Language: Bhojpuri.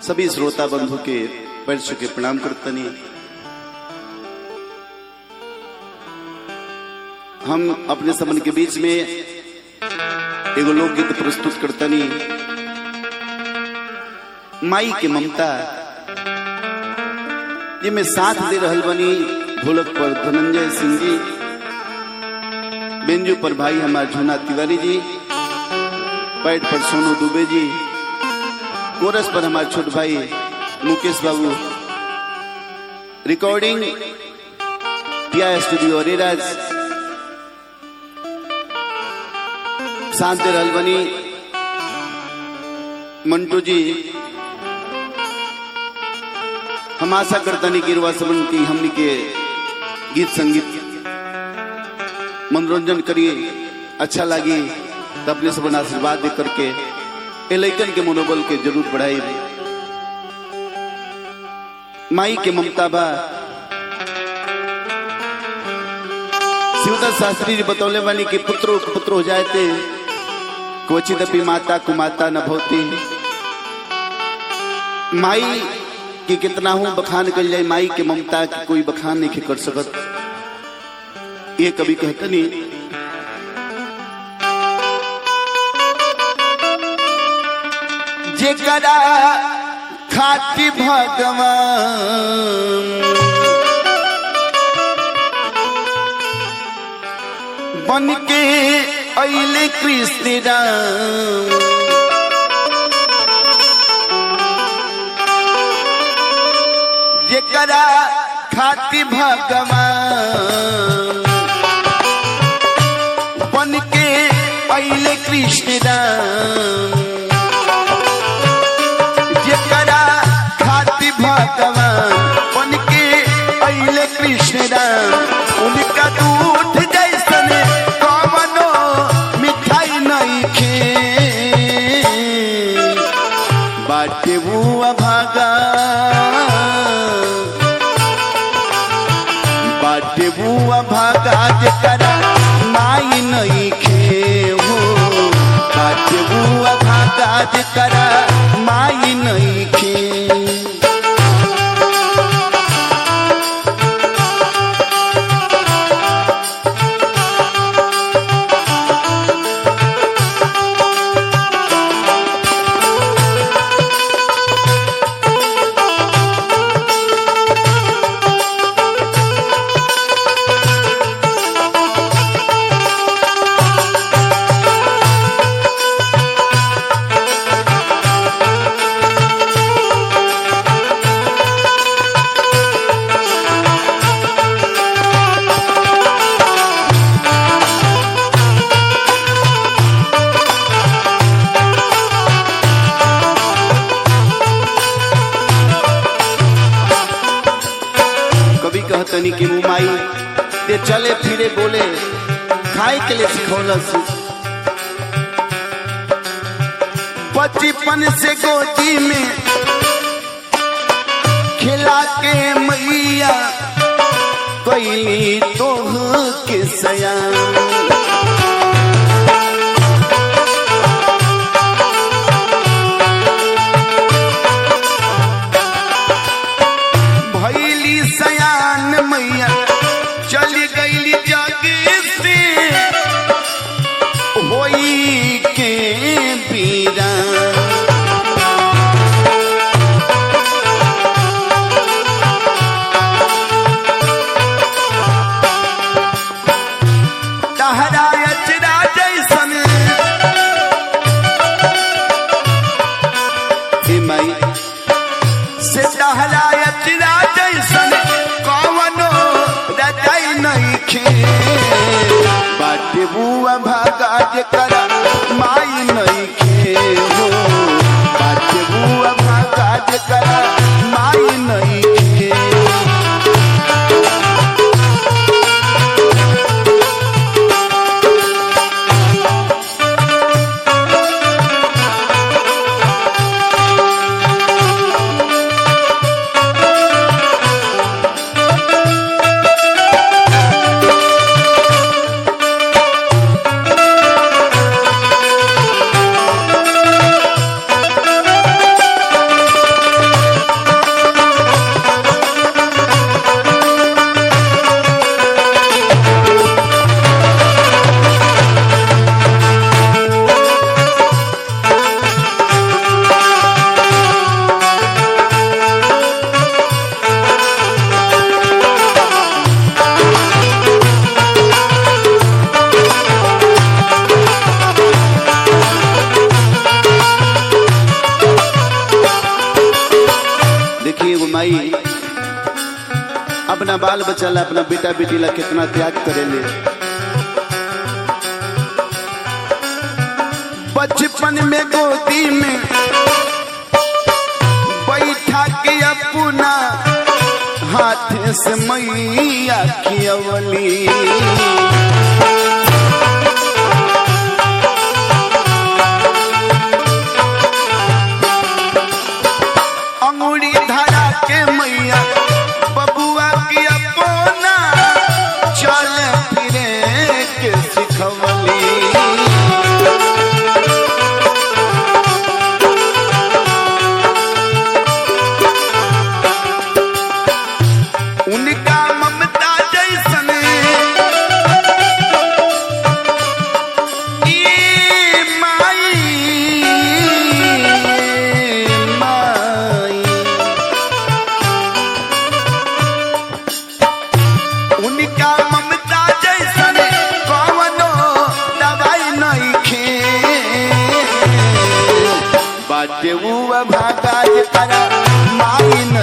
सभी श्रोता बंधु के पैर छू के प्रणाम करतनी हम अपने समन के बीच में एगो लोकगीत प्रस्तुत करतनी माई के ममता ये में साथ दे रहल बनी ढोलक पर धनंजय सिंह जी बेंजू पर भाई हमार झुना तिवारी जी पैड पर सोनू दुबे जी कोरस पर हमारे छोट भाई मुकेश बाबू रिकॉर्डिंग पिया स्टूडियो अरेराज शांत रहल बनी मंटू जी हम आशा करतनी कि रुआ समन की हमनी के गीत संगीत मनोरंजन करिए अच्छा लगी तो अपने सब आशीर्वाद दे करके ए लैकन के मनोबल के जरूर बढ़ाई माई के ममता बा शिवदास शास्त्री जी बतौले वाली कि पुत्रो पुत्र हो जाए थे क्वचित अपनी माता कुमाता न भवती माई की कितना हूं बखान कर जाए माई के ममता की कोई बखान नहीं कर सकत ये कभी कहते नहीं जेकरा खाती भगवान बन के अले कृष्ण राम जेकरा खाती भगवान बन के अले कृष्ण राम जेकरा खाती भगवान बन के अले कृष्ण राम उनका दूध जैसन कवनो मिठाई नहीं खे बाटे बुआ भागा बाटे बुआ भागा जेकरा माई नहीं खे हो बाटे बुआ भागा जेकरा माई नहीं खे कभी कहतनी कि मुमाई ते चले फिरे बोले खाए के लिए सिखौलस बचपन से गोदी में खिला के मैया कैली तोह के सयान भैली सयान मैया चली गईली जग से होई के पीरा तहरा अचरा जैसन हे माई से टहलायत जैसन कवनो रजाई नहीं खे बाटे बुआ भागा जेकरा माई नहीं खे हो बाटे बुआ भागा जेकरा माई नहीं खे माई अपना बाल बच्चा ला अपना बेटा बेटी ला कितना त्याग करेले बचपन में गोदी में बैठा के अपना हाथ से मैया खियवली अंगुरी धरा के मैया बबुआ की अपना चल फिरे के सिखवली उनका ममता जैसन ई माई माई उनका ममता जैसन कवनो दवाई नहीं खे बाटे हुआ भागा करा माई न